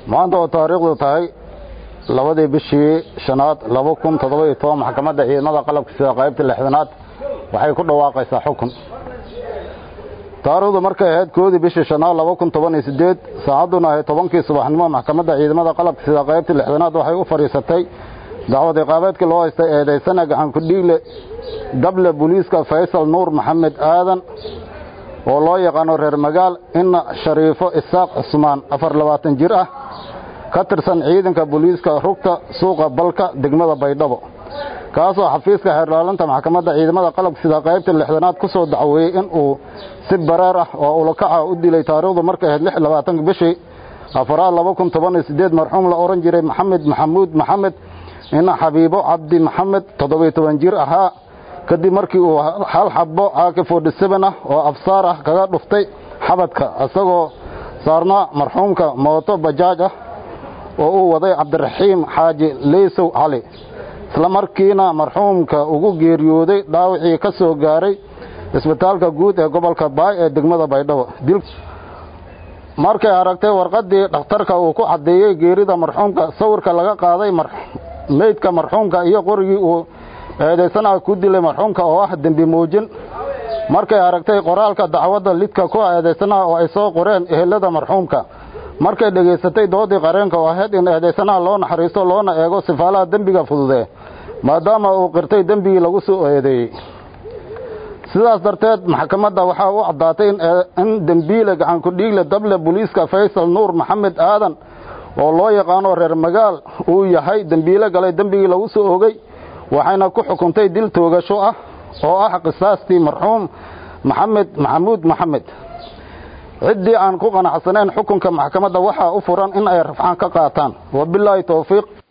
maanta oo taariikhdu tahay labadii bishii shanaad laba kun toddoba-iyo toban maxkamadda ciidamada qalabka sida qaybta lixdanaad waxay ku dhawaaqaysaa xukun taariikhdu markay ahayd koodii bishii shanaad laba kun toban iyo siddeed saacadduna ahayd tobankii subaxnimo maxkamadda ciidamada qalabka sida qaybta lixdanaad waxay u fadhiisatay dacwad iqaabeedkii loo haystay eedaysana gacankudhiigle dable booliiska faysal nuur maxamed aadan oo loo yaqaano reer magaal inna shariifo isaaq cusmaan afar labaatan jir ah ka tirsan ciidanka booliiska rugta suuqa balka degmada baydhabo kaasoo xafiiska xeerdhaalinta maxkamadda ciidamada qalabka sida qaybta lixdanaad ku soo dacweeyey in uu si bareer ah oo ulakaca u dilay taariikhdu markay ahayd lix labaatanka bishii afaraad laba kun toban iyo siddeed marxuum la odhan jiray maxamed maxamuud maxamed ina xabiibo cabdi maxamed toddobiyo toban jir ahaa kadib markii uu hal xabbo caaki forty seven ah oo afsaar ah kaga dhuftay xabadka isagoo saarnaa marxuumka mooto bajaaj ah oo uu waday cabdiraxiim xaaji leysow cali isla markiina marxuumka ugu geeriyooday dhaawacii ka soo gaaray isbitaalka guud ee gobolka baay ee degmada baydhabo markay aragtay warqaddii dhakhtarka uu ku caddeeyey geerida marxuumka sawirka laga qaaday meydka marxuumka iyo qorigii uu eedaysanaha ku dilay marxuumka oo ah dembi muujin markay aragtay qoraalka dacwadda lidka ku eedaysanaha oo ay soo qoreen ehelada marxuumka markay dhegaysatay doodii qareenka oo ahayd in eedaysanaha loo naxariisto loona eego sifaalaha dembiga fududee maadaama uu qirtay dembigii lagu soo eedeeyey sidaas darteed maxkamadda waxaa u caddaatay in dembiile gacankudhiigle dable booliiska faysal nuur maxamed aadan oo loo yaqaano reer magaal uu yahay dembiile galay dembigii lagu soo ogey waxayna ku xukuntay dil toogasho ah oo ah qisaastii marxuum maxamed maxamuud maxamed ciddii aan ku qanacsanayn xukunka maxkamadda waxaa u furan in ay rafcaan ka qaataan wabilaahi towfiiq